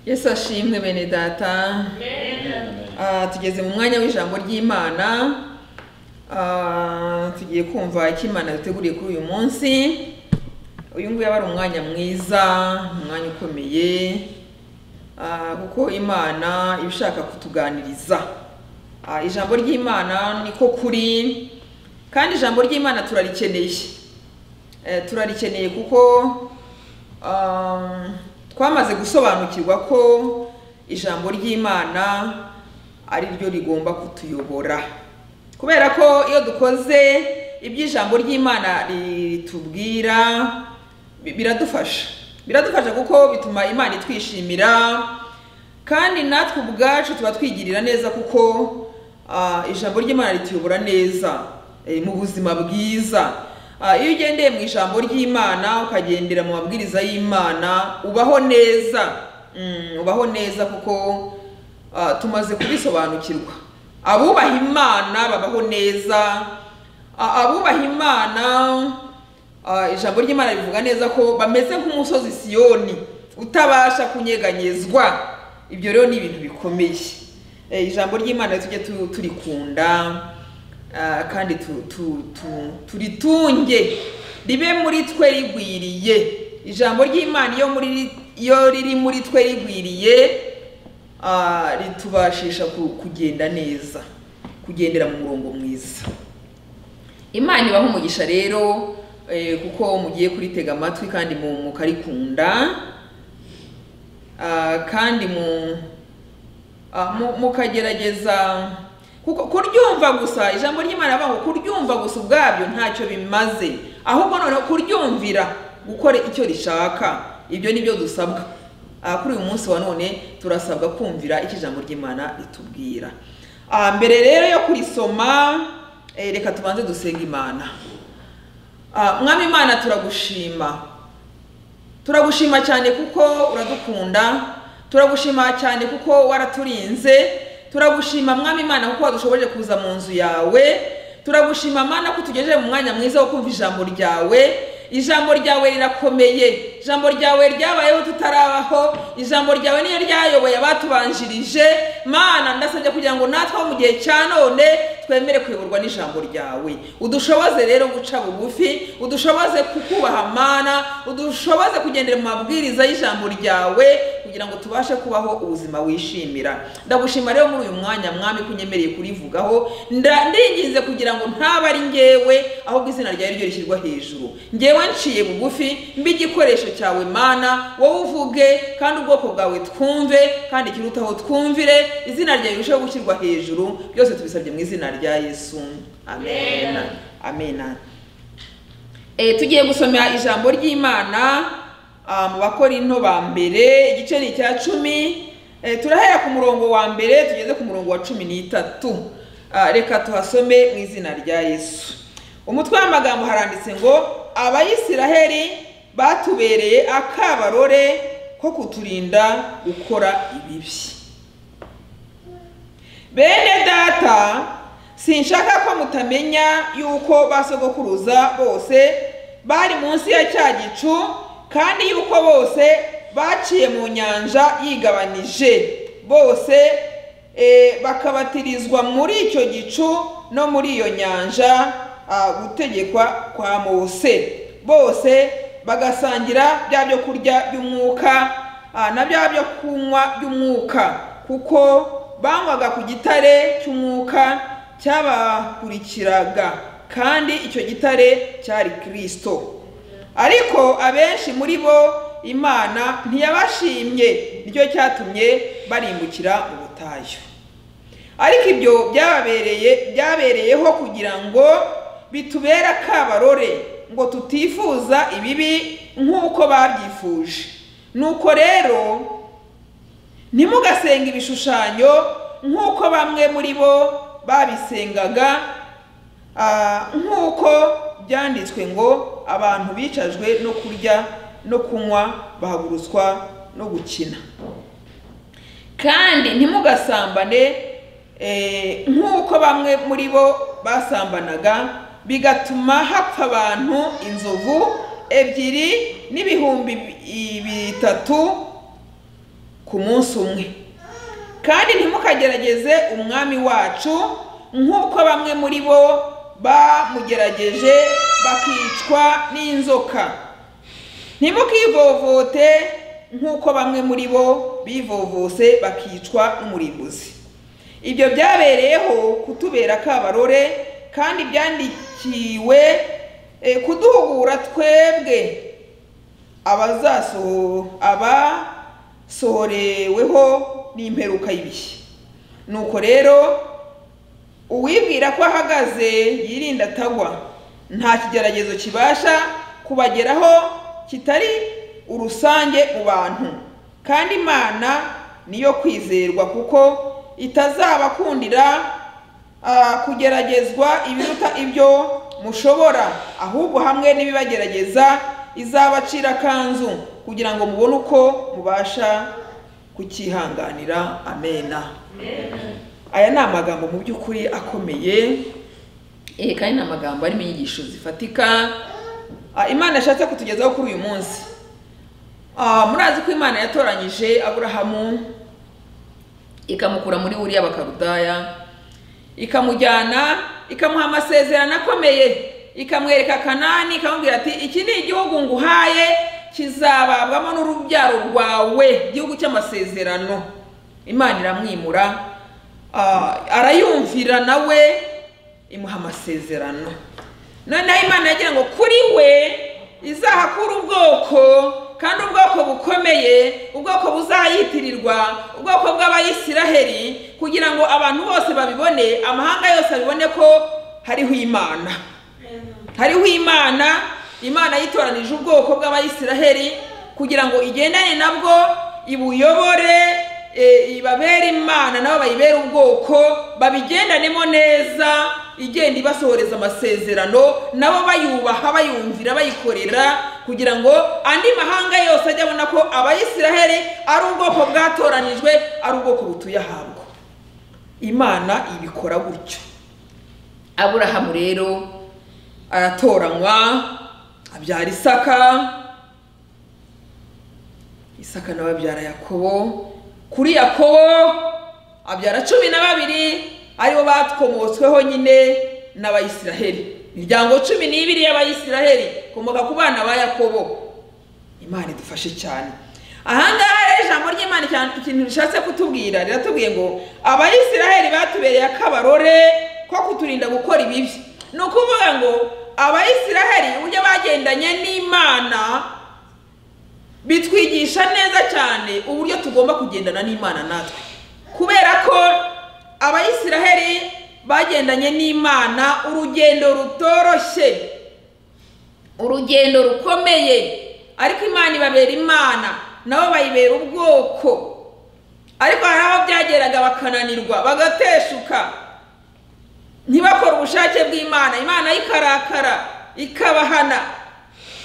yesu ashimwe bene data Ah, tugeze mu mwanya w'ijambo ry'imana Ah, tugiye kumva icyo imana yateguriye kuri uyu munsi uyu nguyu aba ari umwanya mwiza umwanya ukomeye Ah, kuko imana iba ishaka kutuganiriza Ah, ijambo ry'imana niko kuri kandi ijambo ry'imana turarikeneye Eh, turarikeneye kuko um, twamaze gusobanukirwa ko ijambo ry'imana ari ryo rigomba kutuyobora kubera ko iyo dukoze ibyo ijambo ry'imana ritubwira bi- biradufasha biradufasha kuko bituma imana itwishimira kandi natwe ubwacu tuba twigirira neza kuko ah, ijambo ry'imana rituyobora neza eh, mu buzima bwiza Ah, iyo ugendeye mu ijambo ry'imana ukagendera mu mabwiriza y'imana ubaho neza Mm, ubaho neza kuko ah, tumaze kubisobanukirwa abubaha imana babaho neza Ah, abubaha imana ah, ijambo ry'imana rivuga neza ko bameze nk'umusozi siyoni utabasha kunyeganyezwa ibyo rero ni ibintu bikomeye Eh, ijambo ry'imana tujye tu- turikunda Ah, kandi tu- tu- tu- turitunge ribe muri twe rigwiriye ijambo ry'imana iyo muri ri- iyo riri muri twe rigwiriye ah, ritubashisha ku- kugenda neza kugendera mu murongo mwiza imana ibaha umugisha rero eh, kuko mugiye kuritega amatwi kandi mu- mukarikunda Ah, kandi mu Ah, mu- mukagerageza kuko kuryumva gusa ijambo ry'imana bavuga ngo kuryumva gusa ubwabyo ntacyo bimaze ahubwo noneho kuryumvira gukora icyo rishaka ibyo ni byo dusabwa Ah, kuri uyu munsi wa none turasabwa kumvira icyo ijambo ry'imana ritubwira Ah, mbere rero yo kurisoma eh, reka tubanze dusenga imana Ah, mwami imana turagushima turagushima cyane kuko uradukunda turagushima cyane kuko waraturinze turagushima mwami imana kuko wadushoboje kuza mu nzu yawe turagushima mana ko tugejeje mu mwanya mwiza wo kumva ijambo ryawe ijambo ryawe rirakomeye ijambo ryawe ryabayeho tutarabaho ijambo ryawe niyo ryayoboye abatubanjirije mana ndasabye kugira ngo natwe aho mu gihe cya none twemere kuyoborwa n'ijambo ryawe udushoboze rero guca bugufi udushoboze kukubaha mana udushoboze kugendera mu mabwiriza y'ijambo ryawe kugira ngo tubashe kubaho ubuzima wishimira ndagushima rero muri uyu mwanya mwami ko unyemereye kurivugaho nda- ndinginze kugira ngo ntaba ari ngewe ahubwo izina ryawe ryo rishyirwa hejuru ngewe nciye bugufi mbe igikoresho cyawe mana wowe uvuge kandi ubwoko bwawe twumve kandi ikirutaho twumvire izina ryawe rirusheho gushyirwa hejuru byose tubisabye mu izina rya yesu amen amen Eh, tugiye gusomera ijambo ry'imana ah, mu bakorinto ba mbere igice ni icya cumi Eh, turahera ku murongo wa mbere tugeze ku murongo wa cumi n'itatu Ah, reka tuhasome mu izina rya yesu umutwe w'amagambo haranditse ngo abayisiraheli batubereye akabarore ko kuturinda gukora ibibi bene data sinshaka ko mutamenya yuko basogokuruza bose bari munsi ya cya gicu kandi yuko bose baciye mu nyanja yigabanije bose eh, bakabatirizwa muri icyo gicu no muri iyo nyanja ah, gutegekwa kwa mose bose bagasangira bya byo kurya by'umwuka ah, na bya byo kunywa by'umwuka kuko banywaga ku gitare cy'umwuka cyabakurikiraga kandi icyo gitare cyari kirisito ariko abenshi muri bo imana ntiyabashimye nicyo cyatumye barimbukira mu butayu ariko ibyo byababereye byabereyeho kugira ngo bitubere akabarore ngo tutifuza ibibi nk'uko babyifuje nuko rero ntimugasenga ibishushanyo nk'uko bamwe muri bo babisengaga ah, nk'uko byanditswe ngo abantu bicajwe no kurya no kunywa bahagurutswa no gukina kandi ntimugasambane eh, nk'uko bamwe muri bo basambanaga bigatuma hapfa abantu inzovu ebyiri n'ibihumbi bi- bitatu ku munsi umwe kandi ntimukagerageze umwami wacu nk'uko bamwe muri bo bamugerageje bakicwa n'inzoka ntimukivovote nk'uko bamwe muri bo bivovose bakicwa n'umurimbuzi ibyo byabereyeho kutubera kabarore kandi byandikiwe eh, kuduhugura twebwe abazasoho- abasohoreweho n'imperuka y'ibihe nuko rero uwibwira ko ahagaze yirinda atagwa nta kigeragezo kibasha kubageraho kitari urusange mu bantu kandi imana niyo kwizerwa kuko itazabakundira ah, kugeragezwa ibiruta ibyo mushobora ahubwo hamwe n'ibibagerageza izabacira akanzu kugira ngo mubone uko mubasha kucyihanganira amena aya ni amagambo mu by'ukuri akomeye eh, kandi ni amagambo arimo inyigisho zifatika Ah, imana yashatse kutugezaho kuri uyu munsi Ah, murazi ko imana yatoranyije aburahamu ikamukura muri buriya bakarudaya ikamujyana ikamuha amasezerano akomeye ikamwereka kanani ikamubwira ati iki ni igihugu nguhaye kizababwamo n'urubyaro rwawe igihugu cy'amasezerano imana iramwimura ah, arayumvira nawe imuha amasezerano noneho imana yagira ngo kuri we izahakura ubwoko kandi ubwoko bukomeye ubwoko buzayitirirwa ubwoko bw'abayisiraheli kugira ngo abantu bose babibone amahanga yose abibone ko hariho imana hariho imana imana yitoranije ubwoko bw'abayisiraheli kugira ngo igendane nabwo ibuyobore e, ibabere imana nabo bayibere ubwoko babigendanemo neza igenda ibasohoreza amasezerano nabo bayubaha bayumvira bayikorera kugira ngo andi mahanga yose ajye abona ko abayisiraheli ari ubwoko bwatoranijwe ari ubwoko butuye ahabwo imana ibikora gutyo aburahamu rero aratoranywa abyara isaka isaka nawe abyara yakobo kuri yakobo abyara cumi na babiri aribo batwomotsweho nyine n'abayisiraheli imiryango cumi n'ibiri y'abayisiraheli ikomoka ku bana ba yakobo imana idufashe cyane ahangaha rero ijambo ry'imana cyane ikintu rishatse kutubwira riratubwiye ngo abayisiraheli batubereye akabarore ko kuturinda gukora ibibi ni ukuvuga ngo abayisiraheli uburyo bagendanye n'imana bitwigisha neza cyane uburyo tugomba kugendana n'imana natwe kubera ko abayisiraheli bagendanye n'imana urugendo rutoroshye urugendo rukomeye ariko imana ibabera imana nabo bayibera ubwoko ariko hari aho byageraga bakananirwa bagateshuka ntibakore ubushake bw'imana imana ikarakara ikabahana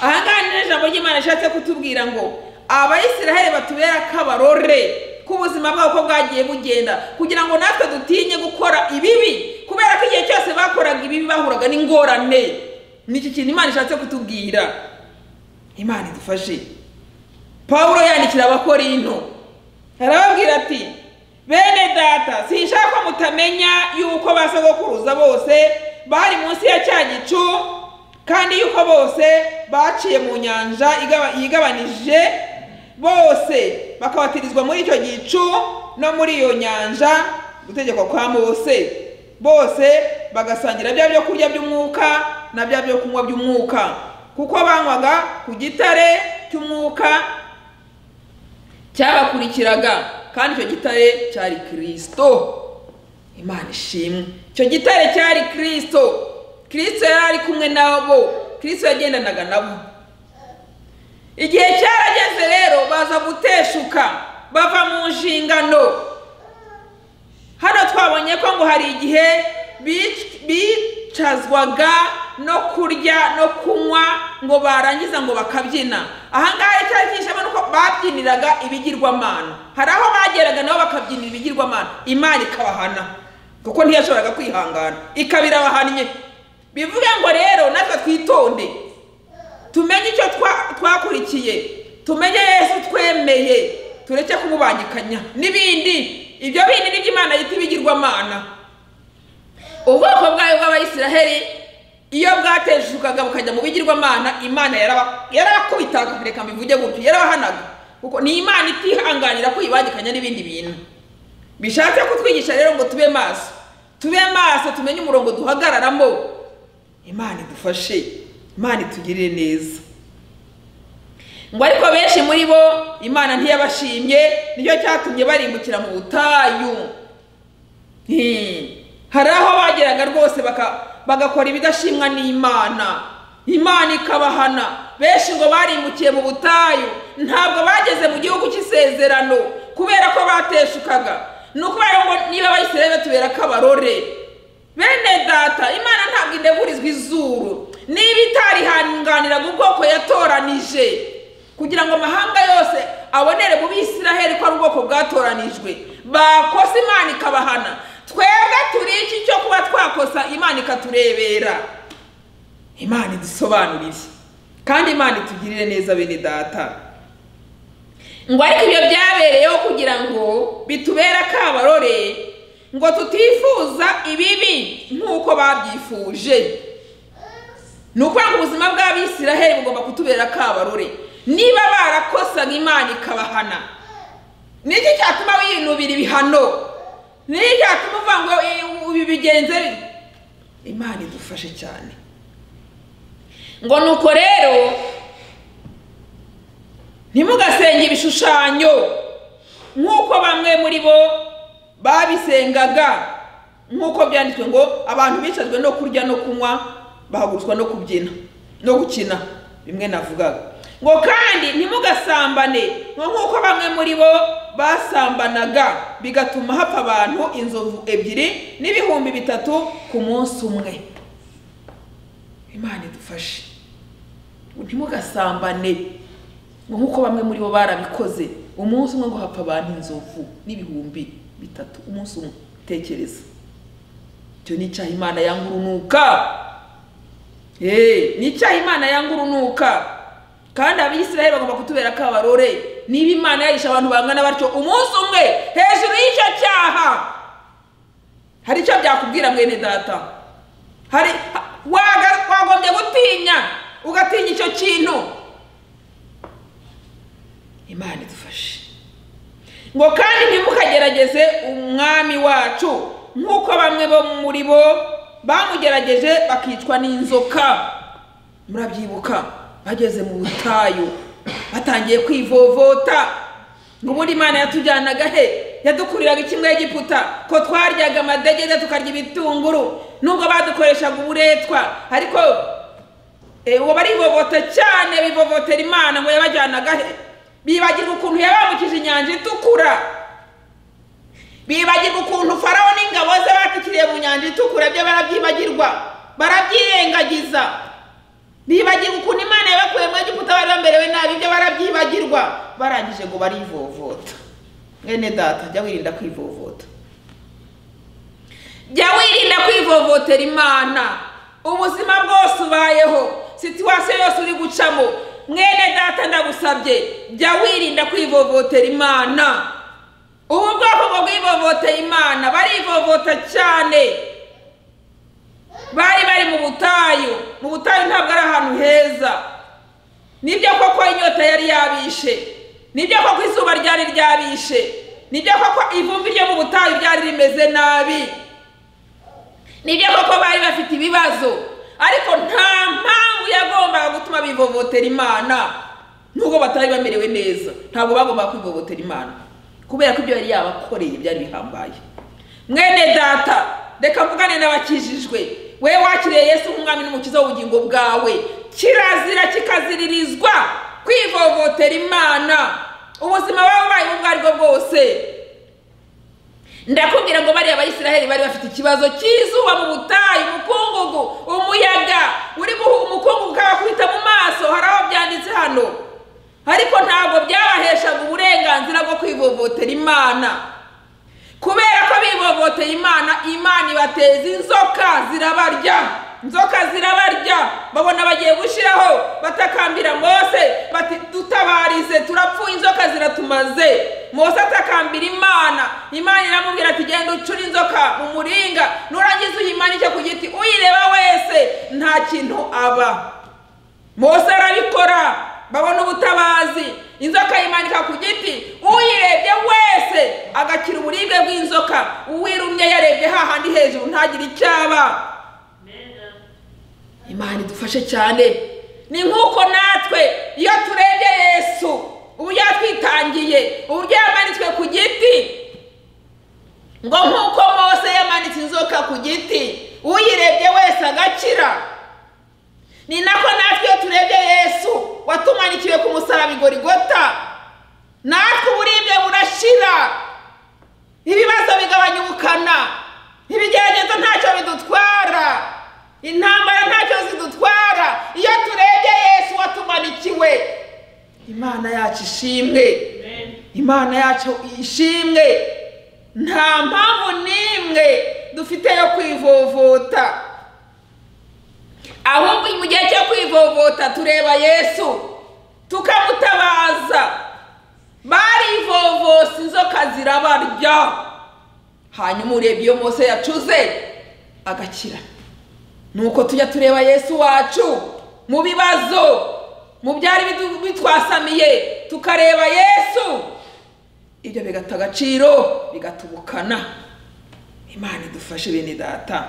ahangaha ni rero ijambo ry'imana rishatse kutubwira ngo abayisiraheli batubere akabarore k'ubuzima bwabo ko bwagiye bugenda kugira ngo natwe dutinye gukora ibibi kubera ko igihe cyose bakoraga ibibi bahuraga n'ingorane ni iki kintu imana ishatse kutubwira imana idufashe pawulo yandikira abakorinto arababwira ati bene data sinshaka ko mutamenya yuko ba sogokuruza bose bari munsi ya cya gicu kandi yuko bose baciye mu nyanja igaba- yigabanije bose bakabatirizwa muri icyo gicu no muri iyo nyanja gutegekwa kwa mose bose bagasangira bya byo kurya by'umwuka na bya byo kunywa by'umwuka kuko banywaga ku gitare cy'umwuka cyabakurikiraga kandi icyo gitare cyari kirisito imana ishimwe icyo gitare cyari kirisito kirisito yari ari kumwe nabo kirisito yagendanaga nabo igihe cyarageze rero baza guteshuka bava mu nshingano hano twabonye ko ngo hari igihe bic- bicazwaga no kurya no kunywa ngo barangiza ngo bakabyina ahangaha icyari cyishema nuko babyiniraga ibigirwamana hari aho bageraga nabo bakabyinira ibigirwamana imana ikabahana kuko ntiyashoboraga kwihangana ikaba irabahannye bivuge ngo rero natwe twitonde tumenye icyo twa- twakurikiye tumenye yesu twemeye tureke kumubangikanya n'ibindi ibyo bindi ni iby'imana yita ibigirwamana ubwoko bwayo bw'abayisiraheli iyo bwatejukaga bukajya mu bigirwamana imana yaraba- yarabakubitaga reka mbivuge gutyo yarabahanaga kuko ni imana itihanganira ko ibangikanya n'ibindi bintu bishatse kutwigisha rero ngo tube maso tube maso tumenye umurongo duhagararamo imana idufashe imana itugirire neza ngo ariko benshi muri bo imana ntiyabashimye nicyo cyatumye barimbukira mu butayu Hmm. hari aho bageraga rwose baka- bagakora ibidashimwa n'imana imana ikabahana benshi ngo barimbukiye mu butayu ntabwo bageze mu gihugu cy'isezerano kubera ko bateshukaga ni ukubera ngo niba bayisirayeli tubera ko abarore bene data imana ntabwo indegurizwa izuru niba itarihanganiraga ubwoko yatoranije kugira ngo amahanga yose abonere mu bisiraheli ko ari ubwoko bwatoranijwe bakosa imana ikabahana twebwe turi iki cyo kuba twakosa imana ikaturebera imana idusobanurire kandi imana itugirire neza bene data ngo ariko ibyo byabereyeho kugira ngo bitubere akabarore ngo tutifuza ibibi nk'uko babyifuje ni ukuvuga ngo ubuzima bw'abisiraheli bugomba kutubera akabarore niba barakosaga imana ikabahana niki cyatuma winubira ibihano niki cyatuma uvuga ngo "Eh, ibi bigenze bite?" imana idufashe cyane ngo nuko rero ntimugasenge ibishushanyo nk'uko bamwe muri bo babisengaga nk'uko byanditswe ngo abantu bicajwe no kurya no kunywa bahagurutswa no kubyina no gukina bimwe navugaga ngo kandi ntimugasambane ngo nk'uko bamwe muri bo basambanaga bigatuma hapfa abantu inzovu ebyiri n'ibihumbi bitatu ku munsi umwe imana idufashe ntimugasambane ngo nk'uko bamwe muri bo barabikoze umunsi umwe ngo hapfa abantu inzovu n'ibihumbi bitatu umunsi umwe tekereza icyo ni icyaha imana yanga urunuka Eh, ni icyaha imana yanga urunuka kandi abisiraheli bagomba kutubera akabarore niba imana yarisha abantu bangana batyo umunsi umwe hejuru y'icyo cyaha hari icyo byakubwira mwene data hari ha- waga- wagombye gutinya ugatinya icyo kintu imana idufashe ngo kandi ntimukagerageze umwami wacu nk'uko bamwe bo muri bo bamugerageje bakicwa n'inzoka murabyibuka bageze mu butayu batangiye kwivovota ngo ubundi imana yatujyanaga he yadukuriraga ikimwe egiputa ko twaryaga amadegede tukarya ibitunguru nubwo badukoreshaga uburetwa ariko Eh, uwo barivovota cyane bivovotera imana ngo yabajyanaga he bibagirwa ukuntu yabambukije inyanja itukura bibagirwa ukuntu farawo n'ingabo ze batikiriye mu nyanja itukura byo barabyibagirwa barabyirengagiza bibagirwa ukuntu imana yabakuye mu egiputa bari bamerewe nabi ibyo barabyibagirwa barangije ngo barivovota mwene data jya wirinda kwivovota jya wirinda kwivovotera imana ubuzima bwose ubayeho situwasiyo yose uri gucamo mwene data ndagusabye jya wirinda kwivovotera imana ubu bwoko bwo bwivovotera imana barivovota cyane bari bari mu butayu mu butayu ntabwo ari ahantu heza nibyo koko inyota yari yabishe nibyo koko izuba ryari ryabishe nibyo koko ivumbi ryo mu butayu ryari rimeze nabi nibyo koko bari bafite ibibazo ariko nta mpamvu yagombaga gutuma bivovotera imana nubwo batari bamerewe neza ntabwo bagombaga kwivovotera imana kubera ko ibyo yari yabakoreye byari bihambaye mwene data reka mvugane n'abakijijwe we wakiriye yesu nk'umwami n'umukiza w'ubugingo bwawe kirazira kikaziririzwa kwivovotera imana ubuzima baba bubayeho ubwo ari bwo bwose ndakubwira ngo bariya bayisiraheli bari bafite ikibazo cy'izuba mu butayu umukungugu umuyaga uri guha umukungugu ukabakubita mu maso hari aho byanditse hano ariko ntabwo byabaheshaga uburenganzira bwo kwivovotera imana kubera ko bivovoteye imana imana ibateza inzoka zirabarya inzoka zirabarya babona bagiye gushyiraho batakambira mose bati dutabarize turapfuye inzoka ziratumaze mose atakambira imana imana iramubwira ati genda ucure inzoka mu muringa nurangiza uyimanike ku giti uyireba wese nta kintu aba mose arabikora babona ubutabazi inzoka yimanika ku giti uyirebye wese agakira uburibwe bw'inzoka uwirumye yarebye hahandi hejuru ntagire icyo aba imana idufashe cyane ni nk'uko natwe iyo turebye yesu uburyo yatwitangiye uburyo yamanitswe ku giti ngo nk'uko mose yamanitse inzoka ku giti uyirebye wese agakira ni nako natwe iyo turebye yesu watumanikiwe ku musaraba igorigota natwe uburibwe burashira ibibazo bigabanya ubukana ibigeragezo ntacyo bidutwara intambara ntacyo zidutwara iyo turebye yesu watumanikiwe imana yacu ishimwe imana yacu ishimwe nta mpamvu n'imwe dufite yo kwivovota ahubwo mu gihe cyo kwivovota tureba yesu tukamutabaza barivovose inzoka zirabarya hanyuma urebye iyo mose yacuze agakira nuko tujya tureba yesu wacu mu bibazo mu byari bitwasamiye tukareba yesu ibyo bigata agaciro bigatubukana imana idufashe bene data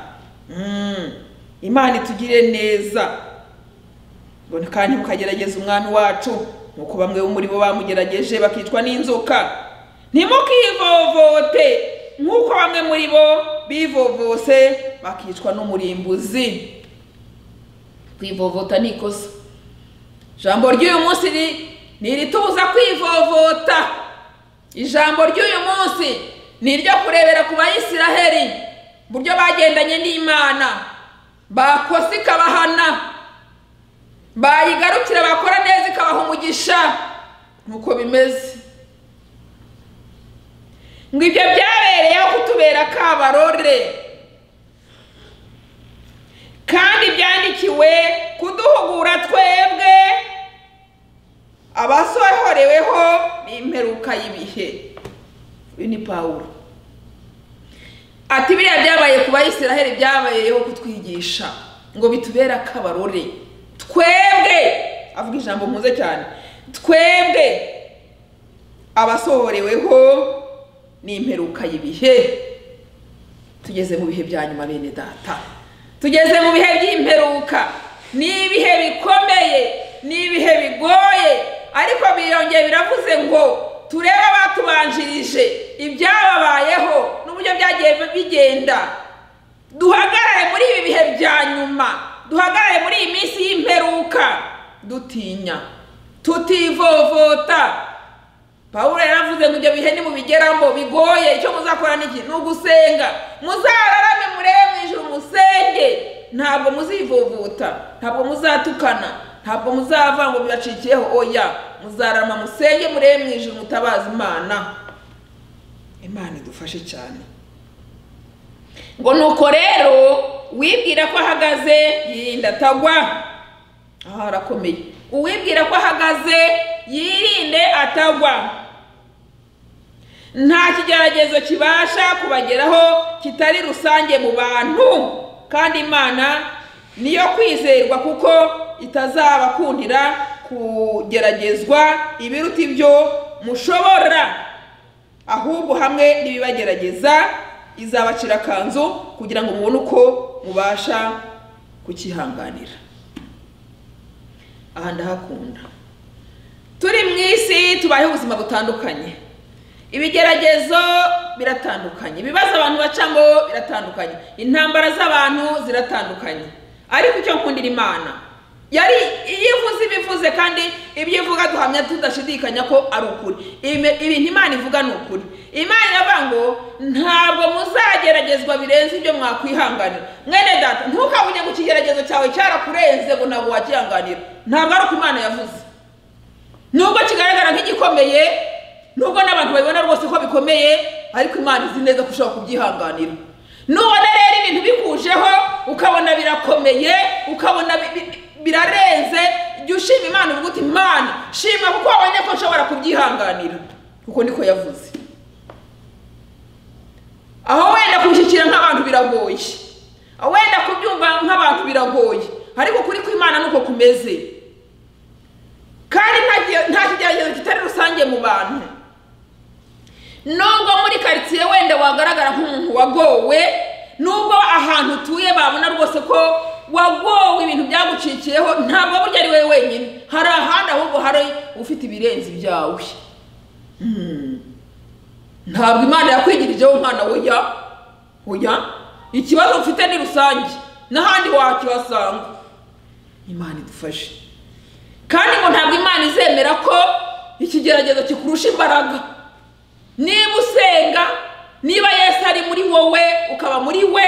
imana itugire neza kandi mukagerageza umwami wacu nk'uko bamwe bo muri bo bamugerageje bakicwa n'inzoka ntimukivovote nk'uko bamwe muri bo bivovose bakicwa n'umurimbuzi kwivovota ni ikosa ijambo ry'uyu munsi ni iritubuza kwivovota ijambo ry'uyu munsi ni iryo kurebera ku bayisiraheri uburyo bagendanye n'imana bakosa ikabahana bayigarukira bakora neza ikabaha umugisha nuko bimeze ngo ibyo byabereyeho kutubera kabarore kandi byandikiwe kuduhugura twebwe abasohoreweho n'imperuka y'ibihe uyu ni pawuro ati biriya byabaye ku bayisiraheli byabayeho kutwigisha ngo bitubere akabarore twebwe avuga ijambo mpuze cyane twebwe abasohoreweho n'imperuka y'ibihe tugeze mu bihe bya nyuma bene data tugeze mu bihe by'imperuka ni ibihe bikomeye ni ibihe bigoye ariko birongeye biravuze ngo turebe abatubanjirije ibyababayeho n'uburyo byagiye bigenda duhagarare muri ibi bihe bya nyuma duhagarare muri iyi minsi y'imperuka dutinya tutivovota paul yaravuze ngo ibyo bihe nimubigeramo bigoye icyo muzakora n'iki ni ugusenga muzararame murebe mu ijoro musenge ntabwo muzivovota ntabwo muzatukana ntabwo muzava ngo bibacikiyeho oya muzarama musenge murebe mu ijoro mutabaza imana imana idufashe cyane ngo nuko rero uwibwira ko ahagaze yirinda atagwa aha harakomeye uwibwira ko ahagaze yirinde atagwa nta kigeragezo kibasha kubageraho kitari rusange mu bantu kandi imana niyo kwizerwa kuko itazabakundira kugeragezwa ibiruta ibyo mushobora ahubwo hamwe n'ibibagerageza izabacira akanzu kugira ngo mubone uko mubasha kukihanganira aha ndahakunda turi mu isi tubayeho ubuzima butandukanye ibigeragezo biratandukanye ibibazo abantu bacamo biratandukanye intambara z'abantu ziratandukanye ariko icyo nkundira imana yari iyo ivuze ibivuze kandi ibyo ivuga duhamya tudashidikanya ko ari ukuri ibintu imana ivuga ni ukuri imana iravuga ngo ntabwo muzageragezwa birenze ibyo mwakwihanganira mwene data ntukabuge ngo ikigeragezo cyawe cyarakurenze ngo ntabwo wakihanganira ntabwo ari uko imana yavuze nubwo kigaragara nk'igikomeye nubwo n'abantu babibona rwose ko bikomeye ariko imana izi neza ko ushobora kubyihanganira nubona rero ibintu bikujeho ukabona birakomeye ukabona birarenze jya ushima imana uvuga uti imana shima kuko wabonye ko nshobora kubyihanganira kuko niko yavuze aho wenda kubishyikira nk'abantu biragoye aho wenda kubyumva nk'abantu biragoye ariko kuri kw'imana nuko kumeze kandi nta kigeragezo kitari rusange mu bantu nubwo muri karitsiye wenda wagaragara nk'umuntu wagowe nubwo ahantu utuye babona rwose ko wagowe ibintu byagucikiyeho ntabwo burya ari wowe wenyine hari ahandi ahubwo hari ufite ibirenze ibyawe ntabwo imana yakwigirijeho umwana woya woya ikibazo ufite ni rusange n'ahandi wakibasanga imana idufashe kandi ngo ntabwo imana izemera ko ikigeragezo kikurusha imbaraga niba usenga niba yesu ari muri wowe ukaba muri we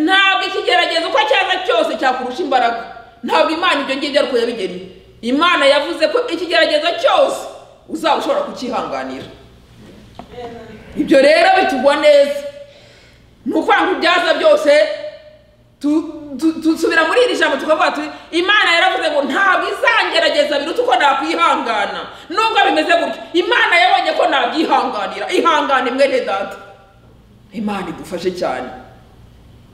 ntabwo ikigeragezo uko cyaza cyose cyakurusha imbaraga ntabwo imana ibyo ngibyo ariko yabigeriye imana yavuze ko ikigeragezo cyose uzaba ushobora kucyihanganira ibyo rero bitugwa neza ni ukuvuga ngo ibyaza byose dusubira muri iri jambo tukavuga tuti imana yaravuze ngo ntabwo izangerageza biruta uko nakwihangana nubwo bimeze gutyo imana yabonye ko nabyihanganira ihangane mwene data imana idufashe cyane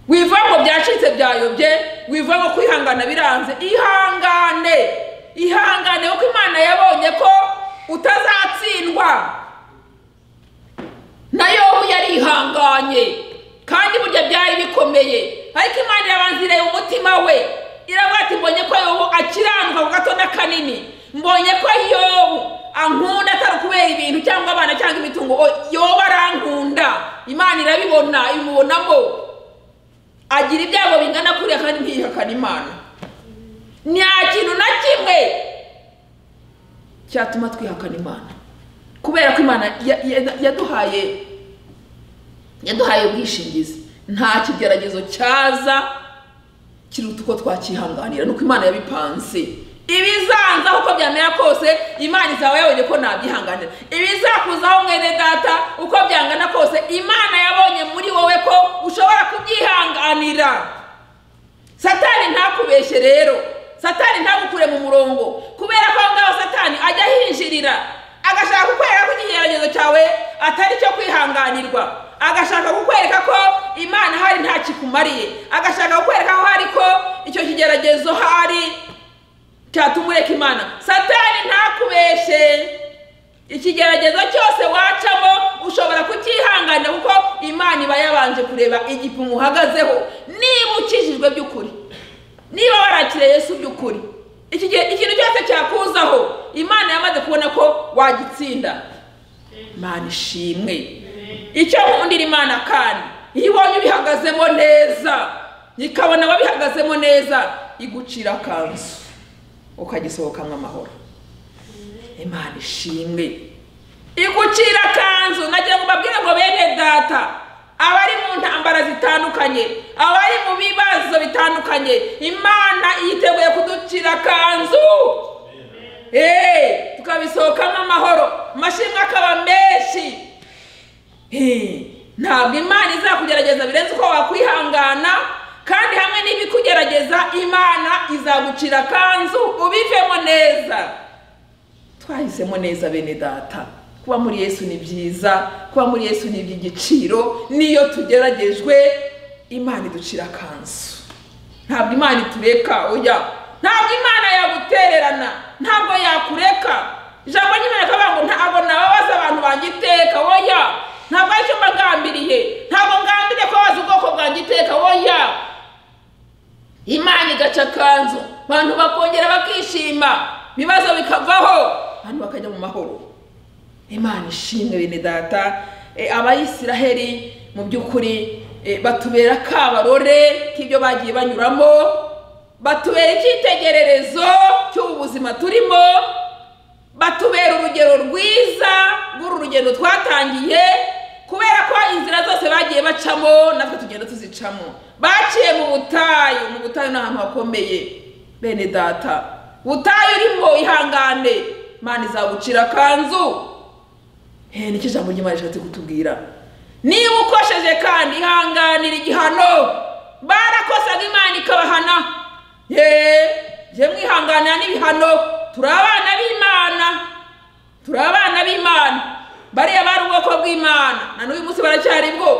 wiva ngo byacitse byayobye wiva ngo kwihangana biranze ihangane ihangane kuko imana yabonye ko utazatsindwa nayo yarihanganye kandi burya byari bikomeye ariko imana yabanziriye umutima we iravuga ati mbonye ko yobu akiranuka ku gato n'akanini mbonye ko yobu ankunda atari kubera ibintu cyangwa abana cyangwa imitungo yoba arankunda imana irabibona imubonamo agira ibyago bingana kuriya kandi ntiyihakana imana nta kintu na kimwe cyatuma twihakana imana kubera ko imana yaduhaye yaduhaye ubwishingizi nta kigeragezo cyaza kiruta uko twakihanganira nuko imana yabipanze ibizanzaho uko byamera kose imana izaba yabonye ko nabyihanganira ibizakuzaho mwene data uko byangana kose imana yabonye muri wowe ko ushobora kubyihanganira satani ntakubeshye rero satani ntagukure mu murongo kubera ko aho ngaho satani ajya ahinjirira agashaka kukwereka ko ikigeragezo cyawe atari cyo kwihanganirwa agashaka kukwereka ko imana hari nta kikumariye agashaka kukwereka ko hari ko icyo kigeragezo hari cyatuma ureka imana satani ntakubeshe ikigeragezo cyose wacamo ushobora kucyihanganira kuko imana iba yabanje kureba igipimo uhagazeho niba ukijijwe by'ukuri niba warakiriye Yesu by'ukuri ikintu cyose cyakuzaho imana yamaze kubona ko wagitsinda imana ishimwe icyo nkundira imana kandi iyo ibonye ubihagazemo neza ikabona ababihagazemo neza igucira akanzu ukagisohokamo amahoro imana ishimwe igucira akanzu nagira ngo mbabwire ngo bene data abari mu ntambara zitandukanye abari mu bibazo bitandukanye imana yiteguye kuducira akanzu tukabisohokamo amahoro amashimwe akaba menshi ntabwo imana izakugerageza birenze uko wakwihangana kandi hamwe n'ibikugerageza imana izagucira akanzu ubivemo neza twahisemo neza bene data kuba muri yesu ni byiza kuba muri yesu ni iby'igiciro niyo tugeragejwe imana iducira akanzu ntabwo imana itureka oya ntabwo imana yagutererana ntabwo yakureka ijambo ry'imana rikavuga ngo ntabwo nababaza abantu bangiteka oya ntabwo aricyo mbagambiriye ntabwo ngambiriye kubabaza ubwoko bwangiteka oya imana igaca akanzu abantu bakongera bakishima ibibazo bikavaho abantu bakajya mu mahoro imana ishimwe bene data abayisiraheli mu by'ukuri batubera akabarore k'ibyo bagiye banyuramo batubera icyitegererezo cy'ubu buzima turimo batubera urugero rwiza rw'uru rugendo twatangiye kubera ko inzira zose bagiye bacamo natwe tugenda tuzicamo baciye mu butayu mu butayu ni ahantu hakomeye bene data butayu urimo ihangane imana izagucira akanzu nicyo ijambo ry'imana rishatse kutubwira niba ukosheje kandi ihanganira igihano barakosaga imana ikabahana yeee mwihanganira n'ibihano turi abana b'imana turi abana b'imana bariya bari ubwoko bw'imana na n'uyu munsi baracyari bwo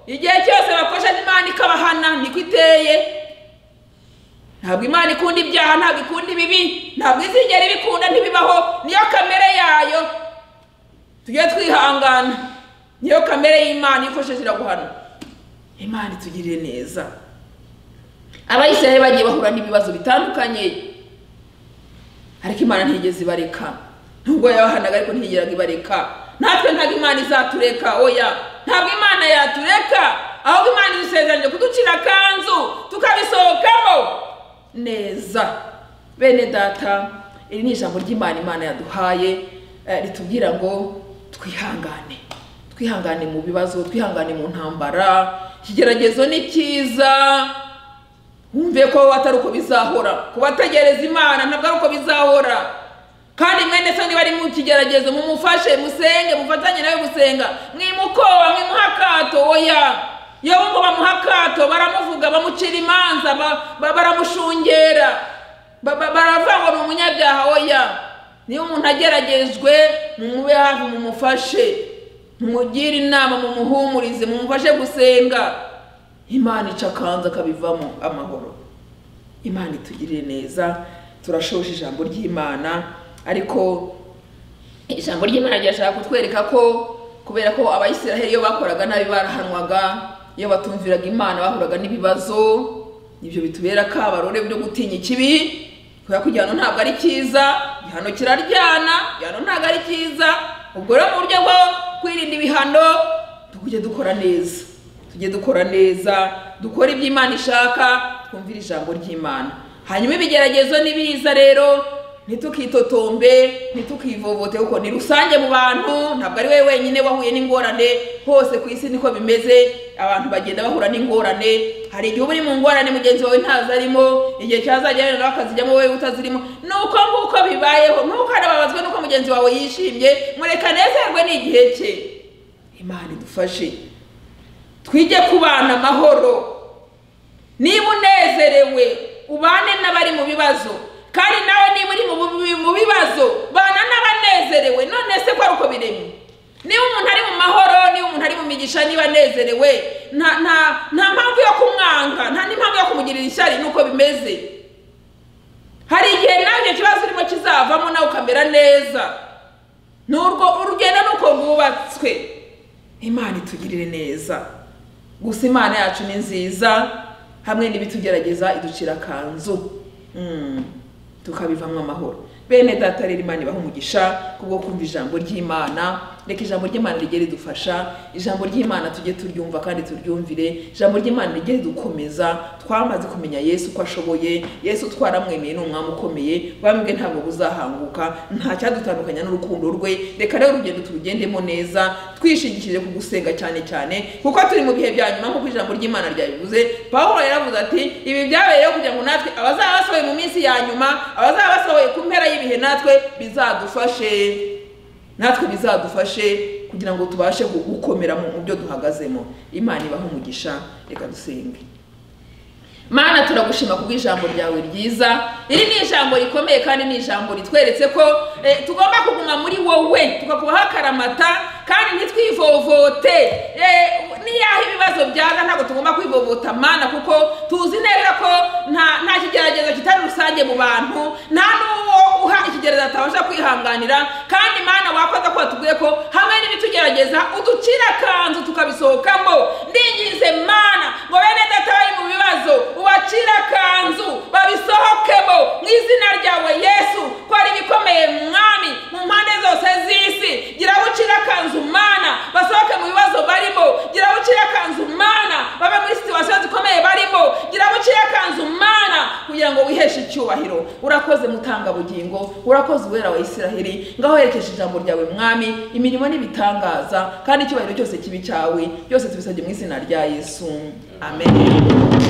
igihe cyose bakoresheje imana ikabahana niko iteye ntabwo imana ikunda ibyaha ntabwo ikunda ibibi ntabwo izigera ibikunda ntibibaho niyo kamere yayo tujye twihangana niyo kamere y'imana ikoresheje iraguhana imana itugirire neza abayisiraye bagiye bahura n'ibibazo bitandukanye ariko imana ntigeze ibareka nubwo yabahanaga ariko ntigeraga ibareka natwe ntabwo imana izatureka oya ntabwo imana yatureka ahubwo imana idusezeranye kuducira akanzu tukabisohokamo neza bene data iri ni ijambo ry'imana imana yaduhaye eh, ritubwira ngo twihangane twihangane mu bibazo twihangane mu ntambara ikigeragezo ni cyiza wumve ko atari uko bizahora kubategereza imana ntabwo ari uko bizahora kandi mwene se niba ari mu kigeragezo mumufashe musenge mufatanye nawe gusenga mwimukoba mwimuha akato oya iyo bumva bamuha akato baramuvuga bamucira imanza ba- ba- baramushungera Ba- ba- baravuga ngo ni umunyabyaha oya niba umuntu ageragejwe mumube hafi mumufashe mumugire inama mumuhumurize mumufashe gusenga imana ica akanzu akabivamo amahoro imana itugirire neza turashoje ijambo ry'imana ariko ijambo ry'imana ryashaka kutwereka ko kubera ko abayisiraheli iyo bakoraga nabi barahanwaga iyo batumviraga imana bahuraga n'ibibazo ibyo bitubera akabarore byo gutinya ikibi kubera ko igihano ntabwo ari cyiza igihano kiraryana igihano ntabwo ari cyiza ubwo rero mu buryo bwo kwirinda ibihano tujye dukora neza tujye dukora neza dukore ibyo imana ishaka twumvire ijambo ry'imana hanyuma ibigeragezo nibiza rero ntitukitotombe ntitukivovote kuko ni rusange mu bantu ntabwo ari wowe wenyine wahuye n'ingorane hose ku isi niko bimeze abantu bagenda bahura n'ingorane hari igihe uba uri mu ngorane mugenzi wawe ntazarimo igihe cyazagera nawe akazijyamo wowe utazirimo ni uko nguko bibayeho ntukanababazwe n'uko mugenzi wawe yishimye mureka nezerwe ni igihe cye imana idufashe twige kubana amahoro niba unezerewe ubane n'abari mu bibazo kandi nawe niba uri mu bu- mu bibazo bana n'abanezerewe none se ko ari uko biremye niba umuntu ari mu mahoro niba umuntu ari mu migisha niba anezerewe nta nta nta mpamvu yo kumwanga nta n'impamvu yo kumugirira ishyari nuko bimeze hari igihe nawe icyo kibazo urimo kizavamo nawe ukamera neza ni urwo urugendo ni uko rwubatswe imana itugirire neza gusa imana yacu ni nziza hamwe n'ibitugerageza iducira akanzu Mm, tukabivamo amahoro bene data rero imana ibaha umugisha kubwo kumva ijambo ry'imana reka ijambo ry'imana rijye ridufasha ijambo ry'imana tujye turyumva kandi turyumvire ijambo ry'imana rijye ridukomeza twamaze kumenya yesu uko ashoboye yesu twaramwemeye ni umwami ukomeye bambwe ntabwo buzahanguka nta cyadutandukanya n'urukundo rwe reka rero urugendo turugendemo neza twishingikije ku gusenga cyane cyane kuko turi mu bihe bya nyuma nk'uko ijambo ry'imana ryabivuze pawulo yaravuze ati ibi byabereyeho kugira ngo natwe abazaba basohoye mu minsi ya nyuma abazaba basohoye ku mpera y'ibihe natwe bizadufashe natwe bizadufashe kugira ngo tubashe gu- gukomera mu mu byo duhagazemo imana ibaho umugisha reka dusenge mana turagushima ku bw'ijambo ryawe ryiza iri ni ijambo rikomeye kandi ni ijambo ritweretse ko eh, tugomba kuguma muri wowe tukakubaho akaramata kandi ntitwivovote Eh, niyaho ibibazo byaza ntabwo tugomba kwivovota mana kuko tuzi neza ko nta nta kigeragezo kitari rusange mu bantu nta n'uwo uha ikigeragezo atabasha kwihanganira kandi mana wakoze ko watubwiye ko hamwe n'ibitugerageza uducira akanzu tukabisohokamo ndingize mana ngo bene data bari mu bibazo ubacire akanzu babisohokemo mu izina ryawe yesu ko ari ibikomeye mwami mu mpande zose z'isi gira bucire akanzu mana basohoke mu bibazo barimo gira bucire akanzu mana babe muri situwasiyo zikomeye barimo gira bucire akanzu mana kugira ngo wiheshe icyubahiro urakoze mutangabugingo urakoze uwera wa isiraheli ngaho werekeje ijambo ryawe mwami imirimo n'ibitangaza kandi icyubahiro cyose kibi cyawe byose tubisabye mu izina rya yesu amen